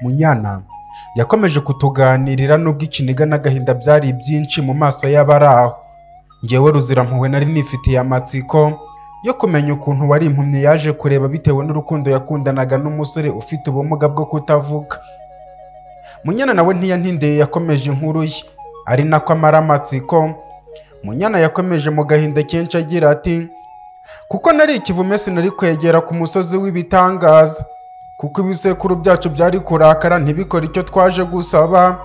Munyanama yakomeje kutuganirira nubwo ikiniga n'agahinda byari byinshi mu maso y'abari aho ngewe ruzirampuhwe nari nifitiye amatsiko yo kumenya ukuntu wari impumyi yaje kureba bitewe n'urukundo yakundanaga n'umusore ufite ubumuga bwo kutavuga munyana nawe ntiyantindeye yakomeje inkuru ye ari nako amara amatsiko munyana yakomeje mu gahinda kenshi agira ati kuko nari ikivume sinari kwegera ku musozi w'ibitangaza kuko ibisekuru byacu byari kurakara ntibikore icyo twaje gusaba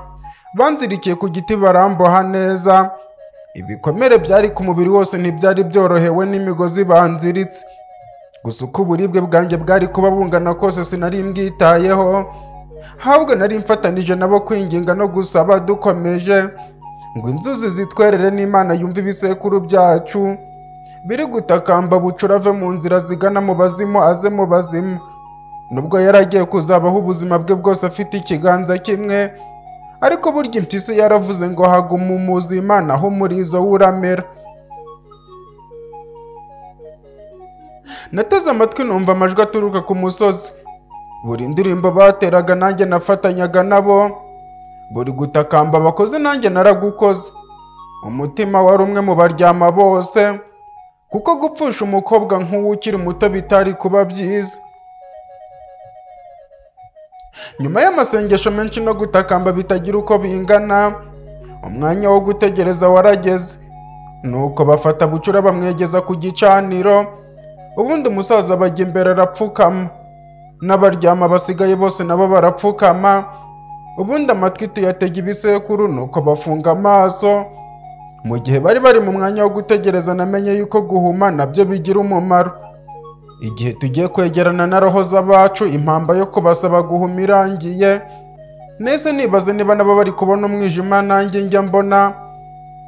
banzirikiye ku giti baramboha neza ibikomere byari ku mubiri wose ntibyari byorohewe n'imigozi banziritse gusa uko uburibwe bwanjye bwari kuba bungana kose sinari mbwitayeho ahubwo nari mfatanije nabo kwinginga no gusaba dukomeje ngo inzuzi zitwerere n'imana yumve ibisekuru byacu biri gutakamba bucura ave mu nzira zigana mu bazimu aze mu bazimu nubwo yari agiye kuzabaho ubuzima bwe bwose afite ikiganza kimwe ariko burya impyisi yaravuze ngo haguma umuzi imana aho umurizo w'uramera nateze amatwi numva amajwi aturuka ku musozi buri ndirimbo bateraga nanjye nafatanyaga nabo buri gutakamba bakoze nanjye naragukoze umutima wari umwe mu baryama bose kuko gupfusha umukobwa nk'uwo ukiri muto bitari kuba byiza nyuma y'amasengesho menshi no gutakamba bitagira uko bingana umwanya wo gutegereza warageze nuko bafata bucura bamwegeza ku gicaniro ubundi umusaza bajya imbere arapfukama n'abaryama basigaye bose nabo barapfukama ubundi amatwi tuyatega ibisekuru nuko bafunga amaso mu gihe bari bari mu mwanya wo gutegereza namenye yuko guhuma nabyo bigira umumaro igihe tugiye kwegerana na roho z'abacu impamba yo kubasaba guhuma irangiye nese nibaze niba nabo bari kubona umwijima nanjye njya mbona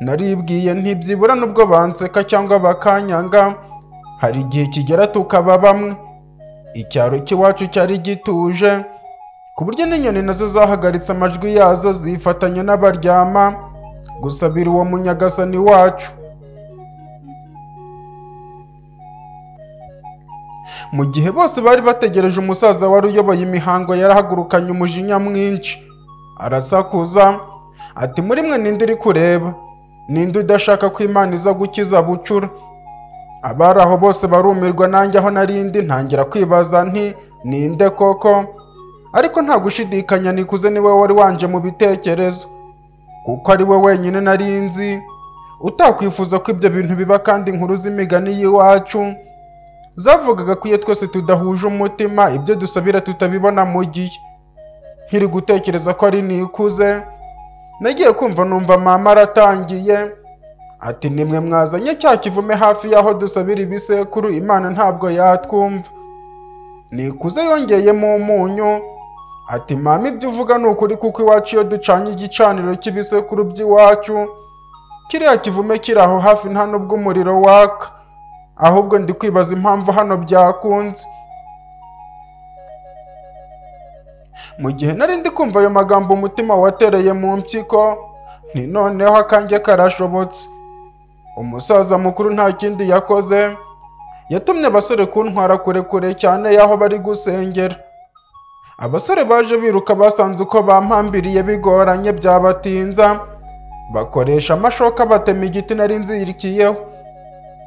naribwiye ntibyibura n'ubwo banseka cyangwa bakanyanga hari igihe kigera tukaba bamwe icyaro cy'iwacu cyari gituje ku buryo n'inyoni nazo zahagaritse amajwi yazo zifatanya n'abaryama gusabira uwo munyagasani wacu mu gihe bose bari bategereje umusaza wari uyoboye imihango yarahagurukanye umujinya mwinshi arasakuza ati muri mwe ninde uri kureba ninde udashaka ko imana iza gukiza bucura abari aho bose barumirwa nanjye aho narindi ntangira kwibaza nti ninde koko ariko nta gushidikanya nikuze niwe wari wanje mu bitekerezo kuko ari we wenyine nari nzi utakwifuza ko ibyo bintu biba kandi inkuru z'imigani y'iwacu zavugaga ko iyo twese tudahuje umutima ibyo dusabira tutabibona mu gihe nkiri gutekereza ko ari nikuze nagiye kumva numva mama aratangiye ati nimwe mwazanye cya kivume hafi y'aho dusabira ibisekuru imana ntabwo yatwumva nikuze yongeyemo umunyu ati mama ibyo uvuga ni ukuri kuko iwacu iyo ducanye igicaniro cy'ibisekuru by'iwacu kiriya kivume kiri aho hafi nta n'ubwo umuriro waka ahubwo ndi kwibaza impamvu hano byakunze mu gihe nari ndi kumva ayo magambo umutima watereye mu mpyiko ni noneho akanjye karashobotse umusaza mukuru nta kindi yakoze yatumye abasore kuntwara kure kure cyane y'aho bari gusengera abasore baje biruka basanze uko bampambiriye bigoranye byabatinza bakoresha amashoka batema igiti nari nzirikiyeho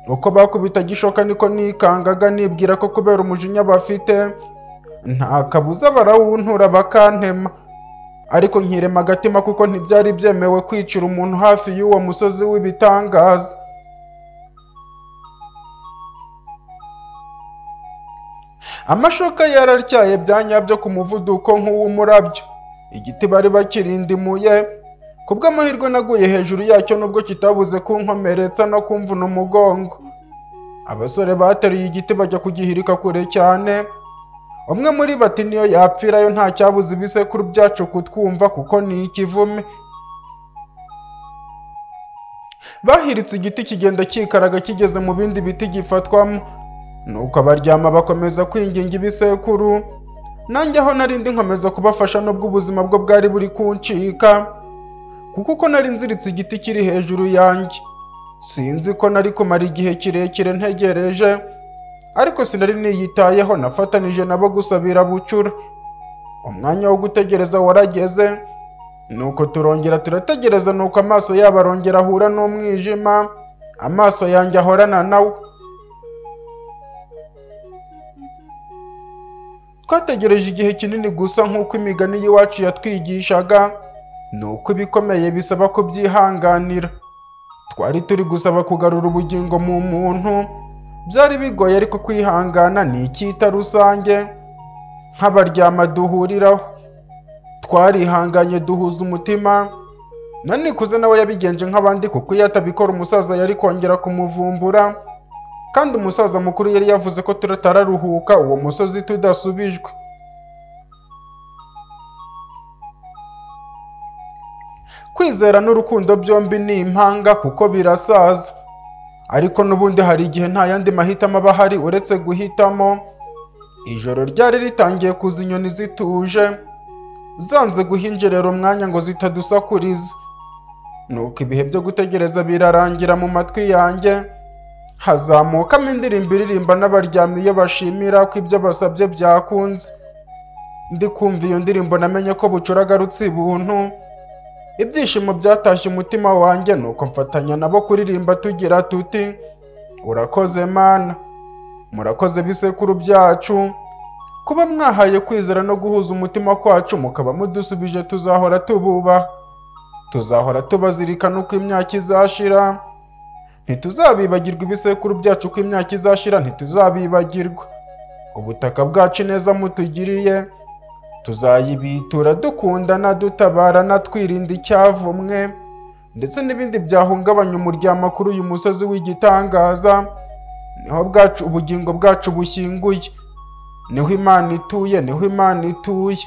uko bakubita gishoka niko nikangaga nibwira ko kubera umujinya bafite nta kabuza barawuntura bakantema ariko nkirema agatima kuko ntibyari byemewe kwicira umuntu hafi y'uwo musozi w'ibitangaza amashoka yararyaye bya nyabyo ku muvuduko nk'uw'umurabyo igiti bari bakirindimuye ku bw'amahirwe naguye hejuru yacyo nubwo kitabuze kunkomeretsa no kumvuna umugongo abasore bateruye igiti bajya kugihirika kure cyane umwe muri bati niyo yapfirayo nta cyabuze ibisekuru byacu kutwumva kuko ni ikivume bahiritse igiti kigenda kikaraga kigeze mu bindi biti gifatwamo nuko abaryama bakomeza kwinginga ibisekuru nanjye aho narindi nkomeza kubafasha nubwo ubuzima bwo bwari buri kuncika kuko uko nari nziritse igiti kiri hejuru yanjye sinzi ko nari kumara igihe kirekire ntegereje ariko sinari niyitayeho nafatanije nabo gusabira bucura umwanya wo gutegereza warageze nuko turongera turategereza nuko amaso yabo arongera ahura n'umwijima amaso yanjye ahorana nawe twategereje igihe kinini gusa nk'uko imigani y'iwacu yatwigishaga ni uko ibikomeye bisaba kubyihanganira twari turi gusaba kugarura ubugingo mu muntu byari bigoye ariko kwihangana ni icyita rusange nk'abaryama duhuriraho twarihanganye duhuza umutima na nikuze nawe yabigenje nk'abandi kuko iyo atabikora umusaza yari kongera kumuvumbura kandi umusaza mukuru yari yavuze ko turatararuhuka uwo musozi tudasubijwe kwizera n'urukundo byombi ni impanga kuko birasaza ariko n'ubundi hari igihe nta yandi mahitamo aba ahari uretse guhitamo ijoro ryari ritangiye kuza inyoni zituje zanze guhinjerera umwanya ngo zitadusakuriza nuko ibihe byo gutegereza birarangira mu matwi yanjye hazamukamo indirimbo iririmba n'abaryamyi iyo bashimira ko ibyo basabye byakunze ndi kumva iyo ndirimbo namenye ko bucura agarutse ibuntu ibyishimo byatashye umutima wanjye nuko mfatanya nabo kuririmba tugira tuti urakoze mana murakoze bisekuru byacu kuba mwahaye kwizera no guhuza umutima kwacu mukaba mudusubije tuzahora tububaha tuzahora tubazirikana uko imyaka izashira ntituzabibagirwa ibisekuru byacu ko imyaka izashira ntituzabibagirwa ubutaka bwacu neza mutugiriye tuzayibitura dukundana dutabarana twirinda icyavumwe ndetse n'ibindi byahungabanya umuryamo kuri uyu musozi w'igitangaza niho bwacu ubugingo bwacu bushyinguye niho imana ituye niho imana ituye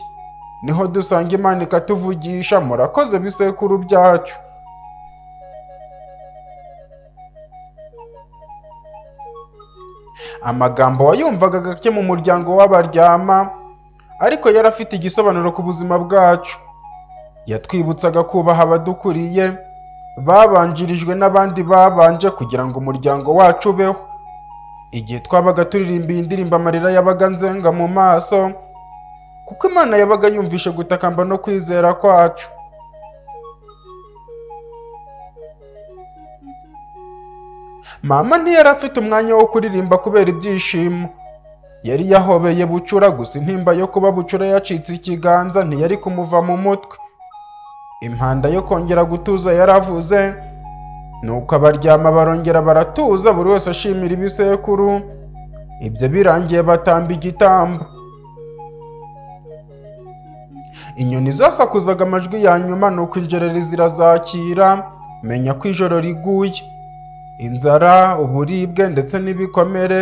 niho dusanga imana ikatuvugisha murakoze bisekuru byacu amagambo wayumvaga gake mu muryango w'abaryama ariko yari afite igisobanuro ku buzima bwacu yatwibutsaga kubaha abadukuriye babanjirijwe n'abandi babanje kugira ngo umuryango wacu ubeho igihe twabaga turirimba iyi ndirimbo amarira yabaga nzenga mu maso kuko imana yabaga yumvishe gutakamba no kwizera kwacu mama ntiyari afite umwanya wo kuririmba kubera ibyishimo yari yahobeye bucura gusa intimba yo kuba bucura yacitse ikiganza ntiyari kumuva mu mutwe impanda yo kongera gutuza yaravuze nuko abaryama barongera baratuza buri wese ashimira ibisekuru ibyo birangiye batamba igitambo inyoni zasakuzaga amajwi ya nyuma nuko injereri zirazakira menya ko ijoro riguye inzara uburibwe ndetse n'ibikomere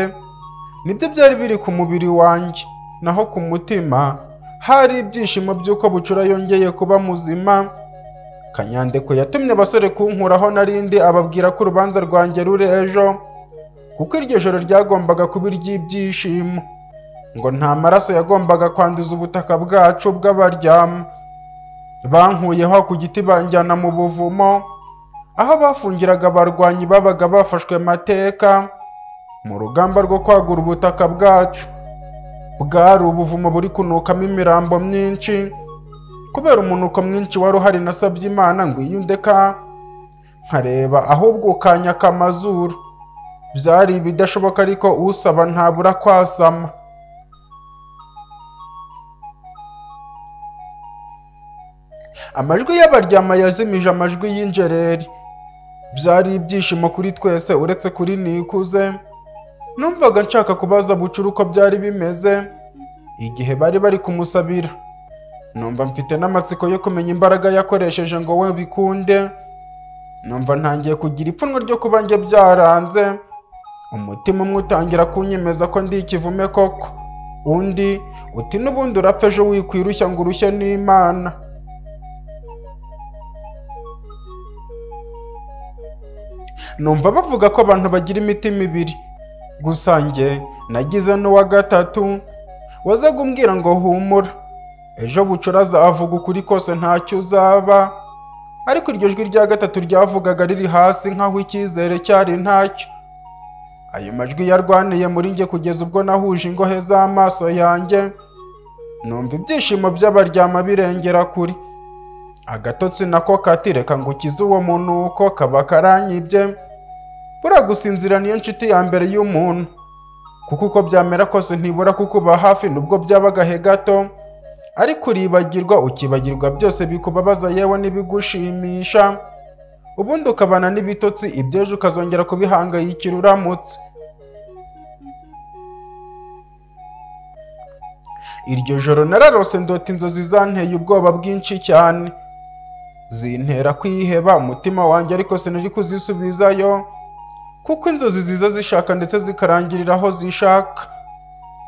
nibyo byari biri ku mubiri wanjye naho ku mutima hari ibyishimo by'uko bucura yongeye kuba muzima kanyandeko yatumye abasore kunkuraho narindi ababwira ko urubanza rwanjye ruri ejo kuko iryo joro ryagombaga kuba iry'ibyishimo ngo nta maraso yagombaga kwanduza ubutaka bwacu bw'abaryama bankuyeho ku giti banjyana mu buvumo aho bafungiraga abarwanyi babaga bafashwe mateka mu rugamba rwo kwagura ubutaka bwacu bwari ubuvumo buri kunukamo imirambo myinshi kubera umunuko mwinshi wari uhari nasabye imana ngo iyindeka nkareba ahubwo ukanyaka amazuru byari ibidashoboka ariko usaba ntabura kwasama amajwi y'abaryama yazimije amajwi y'injereri byari ibyishimo kuri twese uretse kuri nikuze numvaga nshaka kubaza bucura uko byari bimeze igihe bari bari kumusabira numva mfite n'amatsiko yo kumenya imbaraga yakoresheje ngo we bikunde numva ntangiye kugira ipfunwe ryo kuba njye byaranze umutima umwe utangira kunyemeza ko ndi ikivume koko undi uti n'ubundi urapfa ejo wikwirushya ngo urushye n'imana numva bavuga ko abantu bagira imitima ibiri gusa njye nagize n'uwa gatatu wazaga umbwira ngo humura ejo bucura avuga ukuri kose ntacyo uzaba ariko iryo jwi rya gatatu ryavugaga riri hasi nk'aho icyizere cyari ntacyo ayo majwi yarwaniye muri njye kugeza ubwo nahuje ingohe z'amaso yanjye numva ibyishimo by'abaryama birengera kuri agatotsi nako kati reka ngo ukize uwo munuko kaba karanyibye buriya gusinzira niyo nshuti ya mbere y'umuntu kuko uko byamera kose ntibura kukuba hafi nubwo byaba agahe gato ariko uribagirwa ukibagirwa byose bikubabaza yewe n'ibigushimisha ubundi ukabana n'ibitotsi ibyejo ukazongera kubihangayikira uramutse iryo joro nararose ndota inzozi zanteye ubwoba bwinshi cyane zintera kwiheba umutima wanjye ariko sinari kuzisubizayo kuko inzozi ziza zishaka ndetse zikarangirira aho zishaka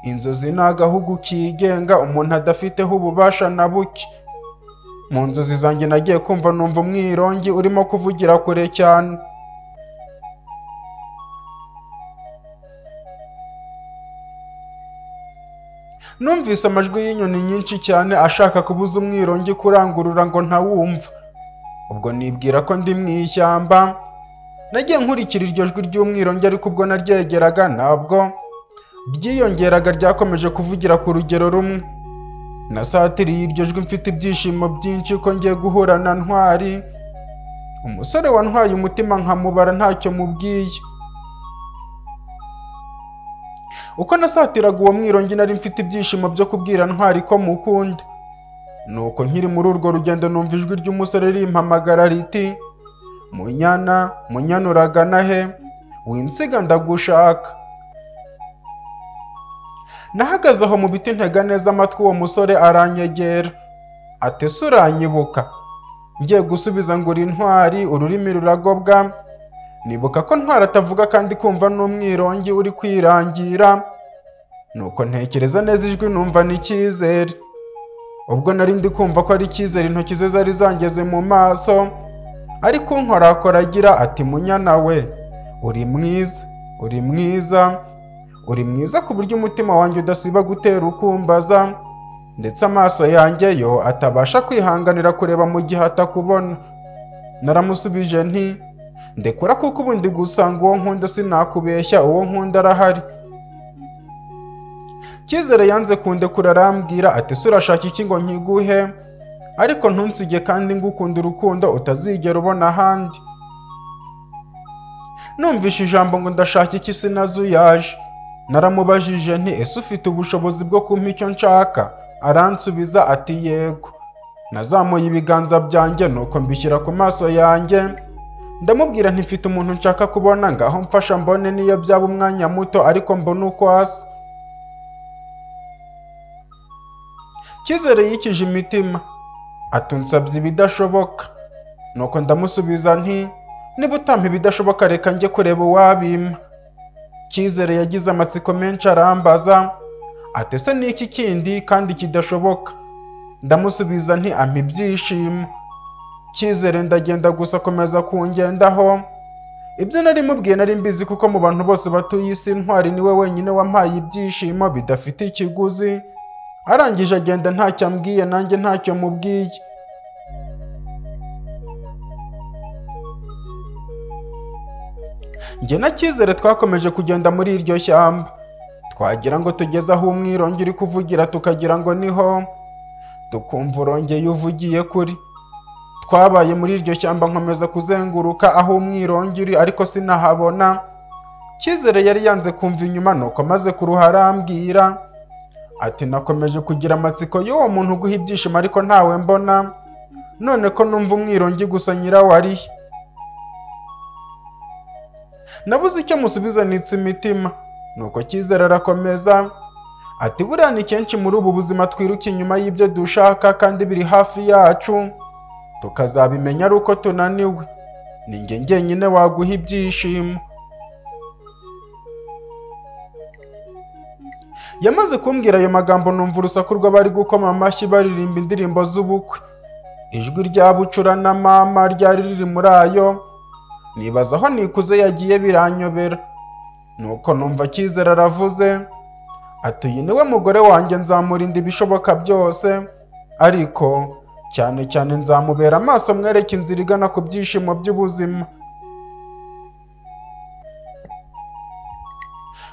inzozi ni agahugu kigenga umuntu adafiteho ububasha na buke mu nzozi zanjye nagiye kumva numva umwirongi urimo kuvugira kure cyane numvise amajwi y'inyoni nyinshi cyane ashaka kubuza umwirongi kurangurura ngo ntawumva ubwo nibwira ko ndi mu ishyamba nagiye nkurikira iryo jwi ry'umwirongi ariko ubwo naryegeraga ntabwo ryiyongeraga ryakomeje kuvugira ku rugero rumwe nasatiriye iryo jwi mfite ibyishimo byinshi ko ngiye guhura na ntwari umusore wantwaye umutima nkamubara ntacyo mubwiye uko nasatiraga uwo mwirongi nari mfite ibyishimo byo kubwira ntwari ko mukunda nuko nkiri muri urwo rugendo numva ijwi ry'umusore rimpamagara riti munyana munyana uragana he winsiga ndagushaka nahagaze aho mu biti ntega neza amatwi uwo musore aranyegera atese uranyibuka ngiye gusubiza ngo uri ntwari ururimi ruragobwa nibuka ko ntwara atavuga kandi kumva n'umwirongi uri kwirangira nuko ntekereza neza ijwi numva ni icyizere ubwo nari ndi kumva ko ari icyizere intoki ze zari zangeze mu maso ariko unkorakora agira ati munyana we uri mwiza uri mwiza uri mwiza ku buryo umutima wanjye udasiba gutera ukumbaza ndetse amaso yanjye yo atabasha kwihanganira kureba mu gihe atakubona naramusubije nti ndekura kuko ubundi gusanga uwo nkunda sinakubeshya uwo nkunda arahari cyizere yanze kundekura arambwira ati se urashaka iki ngo nkiguhe ariko ntunsige kandi ngukunde urukundo utazigera ubona ahandi numvishe ijambo ngo ndashaka iki sinazuyaje naramubajije nti ese ufite ubushobozi bwo kumpa icyo nshaka aransubiza ati yego nazamuye ibiganza byanjye nuko mbishyira ku maso yanjye ndamubwira ntifite umuntu nshaka kubona ngaho mfasha mbone niyo byaba umwanya muto ariko mbone uko asa cyizere yikije imitima atunsabye ibidashoboka nuko ndamusubiza nti niba utampa ibidashoboka reka njye kureba uwabima cyizere yagize amatsiko menshi arambaza atese n'iki kindi kandi kidashoboka ndamusubiza nti ampa ibyishimo cyizere ndagenda gusa akomeza kungendaho ibyo nari mubwiye nari mbizi kuko mu bantu bose batuye isi ntwari niwe wenyine wampaye ibyishimo bidafite ikiguzi arangije agenda ntacyo ambwiye nanjye ntacyo mubwiye njye na cyizere twakomeje kugenda muri iryo shyamba twagira ngo tugeze aho umwirongi uri kuvugira tukagira ngo niho tukumva urongeye uvugiye kuri twabaye muri iryo shyamba nkomeza kuzenguruka aho umwirongi uri ariko sinahabona cyizere yari yanze kumva inyuma nuko maze kuruha arambwira ati nakomeje kugira amatsiko y'uwo muntu uguha ibyishimo ariko ntawe mbona none ko numva umwirongi gusa nyirawo ari he nabuze icyo musubizanitse imitima nuko cyizere arakomeza ati buriya ni kenshi muri ubu buzima twiruka inyuma y'ibyo dushaka kandi biri hafi yacu tukazabimenya ari uko tunaniwe ni njye njyenyine waguha ibyishimo yamaze kumbwira ayo magambo numva urusaku rw'abari gukoma amashyi baririmba indirimbo z'ubukwe ijwi rya bucura na mama ryari riri muri ayo nibaza aho nikuze yagiye biranyobera nuko numva cyizere aravuze ati uyu niwe mugore wanjye nzamurinda ibishoboka byose ariko cyane cyane nzamubera amaso mwereke inzira igana ku byishimo by'ubuzima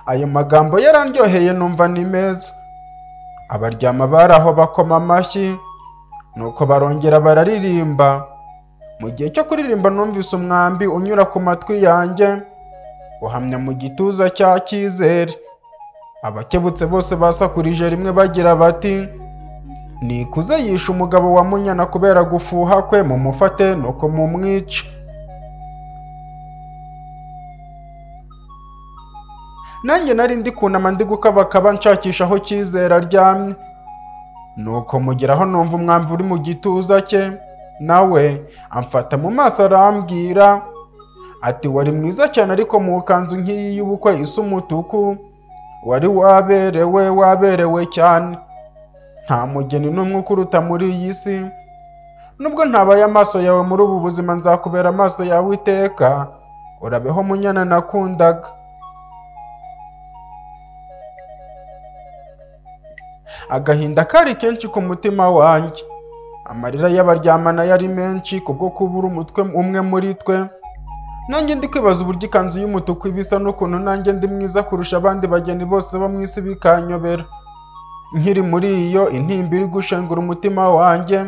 ayo magambo yarandyoheye numva ni meza abaryama bari aho bakoma amashyi nuko barongera bararirimba mu gihe cyo kuririmba numvise umwambi unyura ku matwi yanjye uhamya mu gituza cya cyizere abakebutse bose basakurije rimwe bagira bati nikuze yishe umugabo wa munyana kubera gufuha kwe mumufate nuko mumwice nanjye nari ndi kunama ndi gukabakaba nshakisha aho cyizere aryamye nuko mugeraho numva umwambi uri mu gituza cye nawe amfata mu maso arambwira ati wari mwiza cyane ariko mu kanzu nk'iyi y'ubukwe isa umutuku wari waberewe waberewe cyane nta mugeni n'umwe ukuruta muri iyi si nubwo ntabaye amaso yawe muri ubu buzima nzakubera amaso yawe iteka urabeho munyana nakundaga agahinda kari kenshi ku mutima wanjye amarira y'abaryamana yari menshi kubwo kubura umutwe umwe muri twe nanjye ndi kwibaza uburyo ikanzu y'umutuku ibisa n'ukuntu nanjye ndi mwiza kurusha abandi bageni bose bo mu isi bikanyobera nkiri muri iyo intimba iri gushengura umutima wanjye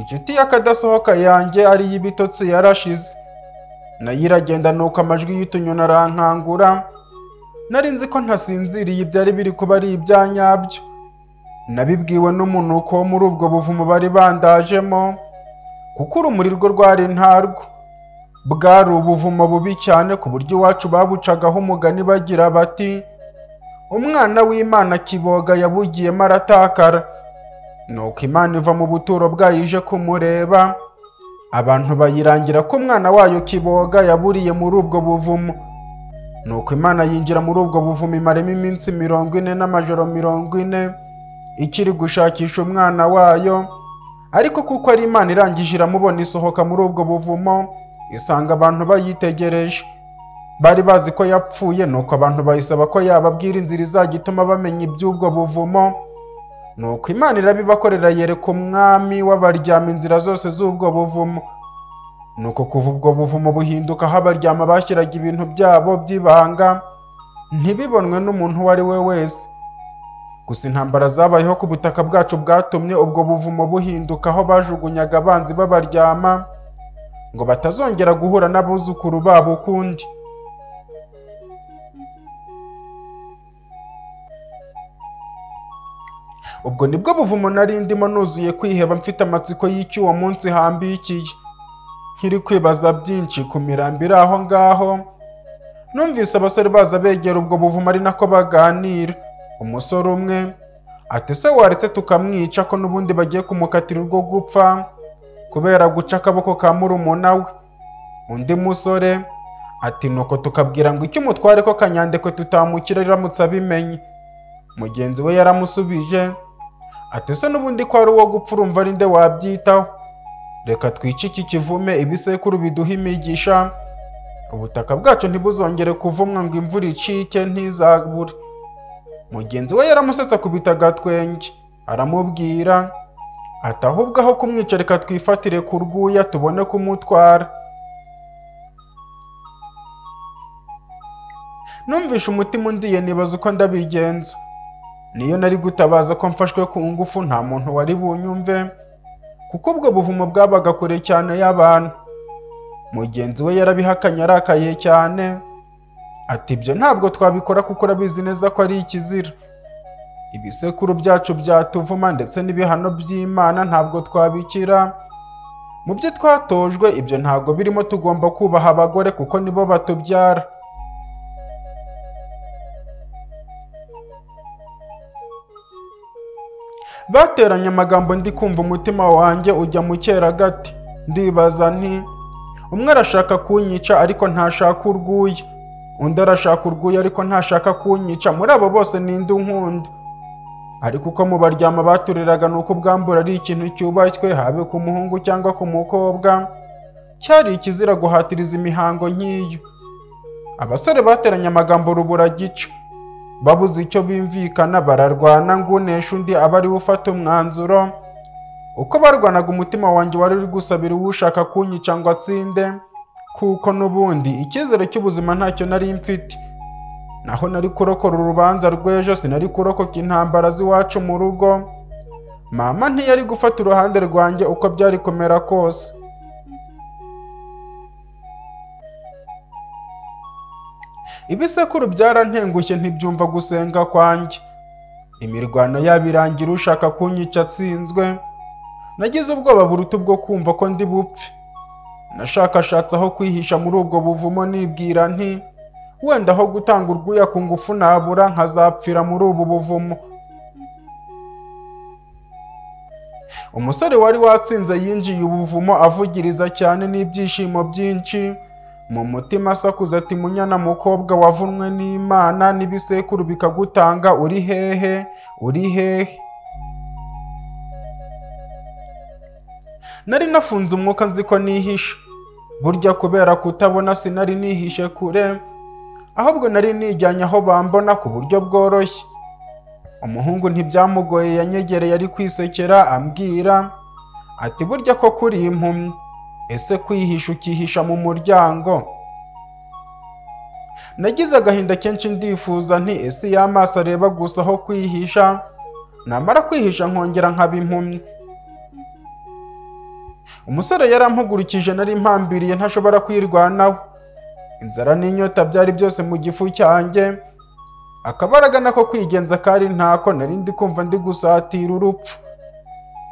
inshuti y'akadasohoka yanjye ari y'ibitotsi yarashize nayo iragenda nuko amajwi y'utunyoni arankangura nari nzi ko ntasinziriye ibyari biri kuba ari ibyanyabyo nabibwiwe n'umunuko wo muri ubwo buvumo bari bandajemo kuko urumuri rwo rwari ntarwo bwari ubuvumo bubi cyane ku buryo iwacu babucagaho umugani bagira bati umwana w'imana kiboga yabugiyemo aratakara nuko imana iva mu buturo bwayo ije kumureba abantu bayirangira ko umwana wayo kiboga yaburiye muri ubwo buvumo nuko imana yinjira muri ubwo buvumo imaremo iminsi mirongo ine n'amajoro mirongo ine ikiri gushakisha umwana wayo ariko kuko ari imana irangije iramubona isohoka muri ubwo buvumo isanga abantu bayitegereje bari bazi ko yapfuye nuko abantu bayisaba ko yababwira inzira izajya ituma bamenya iby'ubwo buvumo nuko imana irabibakorera yereka umwami w'abaryama inzira zose z'ubwo buvumo nuko kuva ubwo buvumo buhinduka aho abaryama bashyiraga ibintu byabo by'ibanga ntibibonwe n'umuntu uwo ari we wese gusa intambara zabayeho ku butaka bwacu bwatumye ubwo buvumo buhinduka aho bajugunyaga abanzi b'abaryama ngo batazongera guhura n'abuzukuru babo ukundi ubwo nibwo buvumo nari ndimo nuzuye kwiheba mfite amatsiko y'icyo uwo munsi hambikiye nkiri kwibaza byinshi ku mirambi iri aho ngaho numvise abasore baza begera ubwo buvumo ari nako baganira umusore umwe ati se waretse tukamwica ko n'ubundi bagiye kumukatira urwo gupfa kubera guca akaboko ka murumuna we undi musore ati nuko tukabwira ngo icyo umutware ko kanyandekwe tutamukira iramutse abimenye mugenzi we yaramusubije ati se n'ubundi ko ari uwo gupfa urumva ari nde wabyitaho reka twice iki kivume ibisekuru biduha imigisha ubutaka bwacu ntibuzongere kuvumwa ngo imvura icike ntizabure mugenzi we yaramusetse akubita agatwenge aramubwira ati ahubwo aho kumwica reka twifatire ku rwuya tubone kumutwara numvishe umutima undiye nibaza uko ndabigenza niyo nari gutabaza ko mfashwe ku ngufu nta muntu wari bunyumve kuko ubwo buvumo bwabaga kure cyane y'abantu mugenzi we yarabihakanye arakaye cyane ati ibyo ntabwo twabikora kuko urabizi neza ko ari ikizira ibisekuru byacu byatuvuma ndetse n'ibihano by'imana ntabwo twabikira mu byo twatojwe ibyo ntabwo birimo tugomba kubaha abagore kuko nibo batubyara bateranye amagambo ndi kumva umutima wanjye ujya mu gati ndibaza nti umwe arashaka kunyica ariko ntashaka urwuya undi arashaka urwuya ariko ntashaka kunyica muri abo bose ninde unkunda ariko uko mu baryama baturiraga ni uko ubwambura ari ikintu cyubashywe habe ku muhungu cyangwa ku mukobwa cyari ikizira guhatiriza imihango nk'iyo abasore bateranye amagambo rubura gica babuze icyo bimvikana bararwana ngunesha undi aba ariwe ufata umwanzuro uko barwanaga umutima wanjye wari uri gusabira uwushaka kunyica ngo atsinde kuko n'ubundi icyizere cy'ubuzima ntacyo nari mfite naho nari kurokora urubanza rw'ejo sinari kurokoka intambara z'iwacu mu rugo mama ntiyari gufata uruhande rwanjye uko byari kumera kose ibisekuru byarantengushye ntibyumva gusenga kwanjye imirwano yabo irangira ushaka kunyica atsinzwe nagize ubwoba buruta ubwo kumva ko ndi bupfe nashakashatse aho kwihisha muri ubwo buvumo nibwira nti wenda aho gutanga urwuya ku ngufu nabura nkazapfira muri ubu buvumo umusore wari watsinze yinjiye ubuvumo avugiriza cyane n'ibyishimo byinshi mu mutima asakuza ati munyana mukobwa wavunwe n'imana n'ibisekuru bikagutanga uri hehe uri hehe nari nafunze umwuka nzi ko nihishe burya kubera kutabona sinari nihishe kure ahubwo nari nijyanye aho bambona ku buryo bworoshye umuhungu ntibyamugoye yanyegereye ari kwisekera ambwira ati burya ko kuri impumyi ese kwihisha ukihisha mu muryango nagize agahinda kenshi ndifuza nti ese iyo amaso areba gusa aho kwihisha namara kwihisha nkongera nkaba impumyi umusore yarampugurukije nari mpambiriye ntashobora kwirwanaho inzara n'inyota byari byose mu gifu cyanjye akabaraga nako kwigenza kari ntako nari ndi kumva ndi gusatira urupfu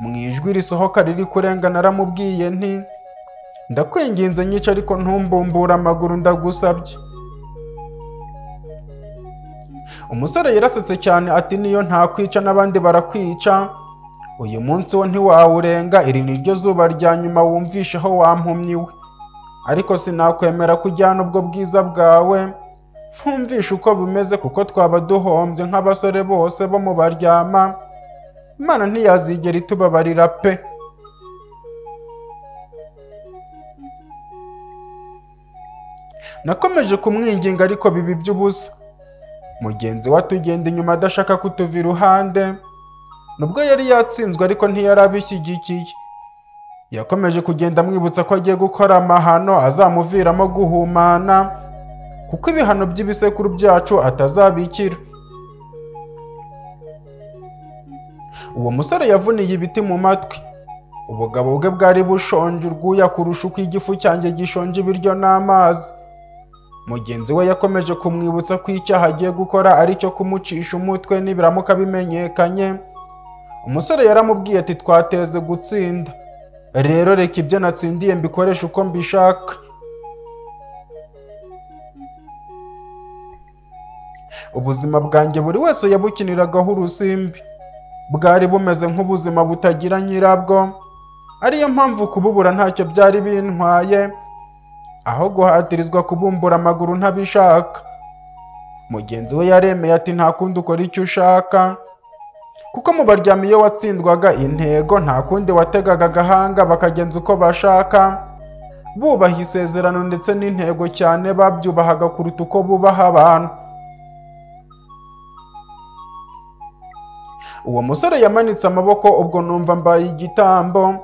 mu ijwi risohoka riri kurenga naramubwiye nti ndakwinginze nyica ariko ntumbumbure amaguru ndagusabye umusore yarasetse cyane ati niyo ntakwica n'abandi barakwica uyu munsi wo ntiwawurenga iri ni ryo zuba rya nyuma wumvisha aho wampumyi we ariko sinakwemera kujyana ubwo bwiza bwawe ntumvishe uko bimeze kuko twaba duhombye nk'abasore bose bo mu baryama imana ntiyazigera itubabarira pe nakomeje kumwinginga ariko biba iby'ubusa mugenzi we atugenda inyuma adashaka kutuva iruhande nubwo yari yatsinzwe ariko ntiyari abishyigikiye yakomeje kugenda amwibutsa ko agiye gukora amahano azamuviramo guhumana kuko ibihano by'ibisekuru byacu atazabikira uwo musore yavuniye ibiti mu matwi ubugabo bwe bwari bushonje urwuya kurusha uko igifu cyanjye gishonje ibiryo n'amazi mugenzi we yakomeje kumwibutsa ko icyaha agiye gukora ari cyo kumucisha umutwe nibiramuka bimenyekanye umusore yaramubwiye ati twateze gutsinda rero reka ibyo natsindiye mbikoresha uko mbishaka ubuzima bwanjye buri wese yabukiniragaho urusimbi bwari bumeze nk'ubuzima butagira nyirabwo ariyo mpamvu kububura ntacyo byari bintwaye aho guhatirizwa kubumbura amaguru ntabishaka mugenzi we yaremeye ati nta kundi ukora icyo ushaka kuko mu baryama iyo watsindwaga intego nta kundi wategaga agahanga bakagenza uko bashaka bubaha isezerano ndetse n'intego cyane babyubahaga kuruta uko bubaha abantu uwo musore yamanitse amaboko ubwo numva mbaye igitambo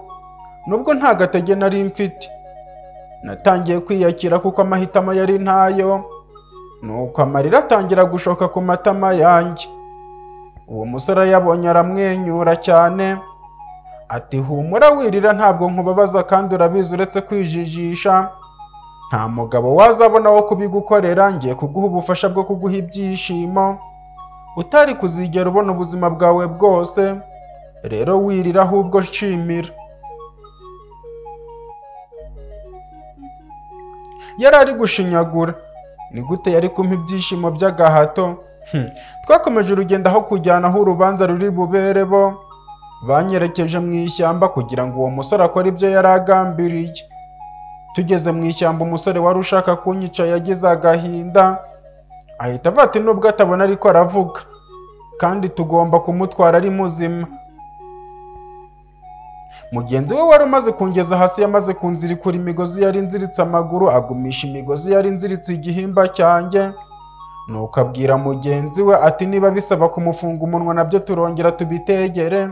nubwo nta gatege nari mfite natangiye kwiyakira kuko amahitamo yari ntayo nuko amarira atangira gushoka ku matama yanjye uwo musore yabonye aramwenyura cyane ati humura wirira ntabwo nkubabaza kandi urabizi uretse kwijijisha nta mugabo wazabona wo kubigukorera ngiye kuguha ubufasha bwo kuguha ibyishimo utari kuzigera ubona ubuzima bwawe bwose rero wirira ahubwo nshimira yari ari gushinyagura ni gute yari kumpa ibyishimo by'agahato Hmm. twakomeje urugendo aho kujyana aho urubanza ruri bubere bo banyerekeje mu ishyamba kugira ngo uwo musore akore ibyo yari agambiriye tugeze mu ishyamba umusore wari ushaka kunyica yagize agahinda ahita avata nubwo atabona ariko aravuga kandi tugomba kumutwara ari muzima mugenzi we wari umaze kungeza hasi yamaze kunzirikura imigozi yari nziritse amaguru agumisha imigozi yari nziritse igihimba cyanjye nuko abwira mugenzi we ati niba bisaba kumufunga umunwa nabyo turongera tubitegere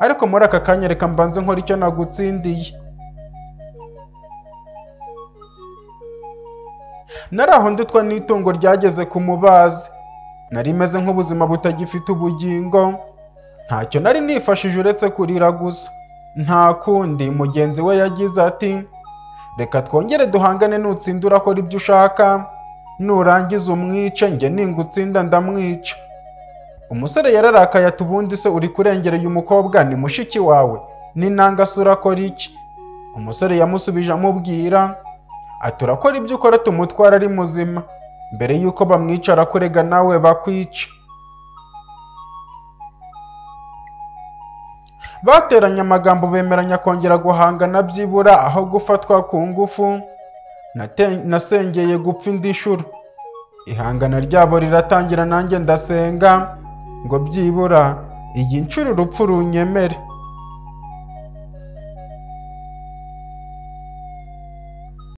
ariko muri aka kanya reka mbanze nkora icyo nagutsindiye nari aho ndutwa n'itungo ryageze ku mubazi nari meze nk'ubuzima butagifite ubugingo ntacyo nari nifashije uretse kurira gusa nta kundi mugenzi we yagize ati reka twongere duhangane nutsinda urakora ibyo ushaka nurangiza umwice njye ningutsinda ndamwica umusore yararakaye ati ubundi se uri kurengereye umukobwa ni mushiki wawe n'intanga se urakora iki umusore yamusubije amubwira ati urakora ibyo ukora tumutwara ari muzima mbere y'uko bamwica arakurega nawe bakwica bateranye amagambo bemeranya kongera guhangana byibura aho gufatwa ku ngufu Nate- nasengeye gupfa indi nshuro ihangana ryabo riratangira nanjye ndasenga ngo byibura iyi nshuro urupfu runyemere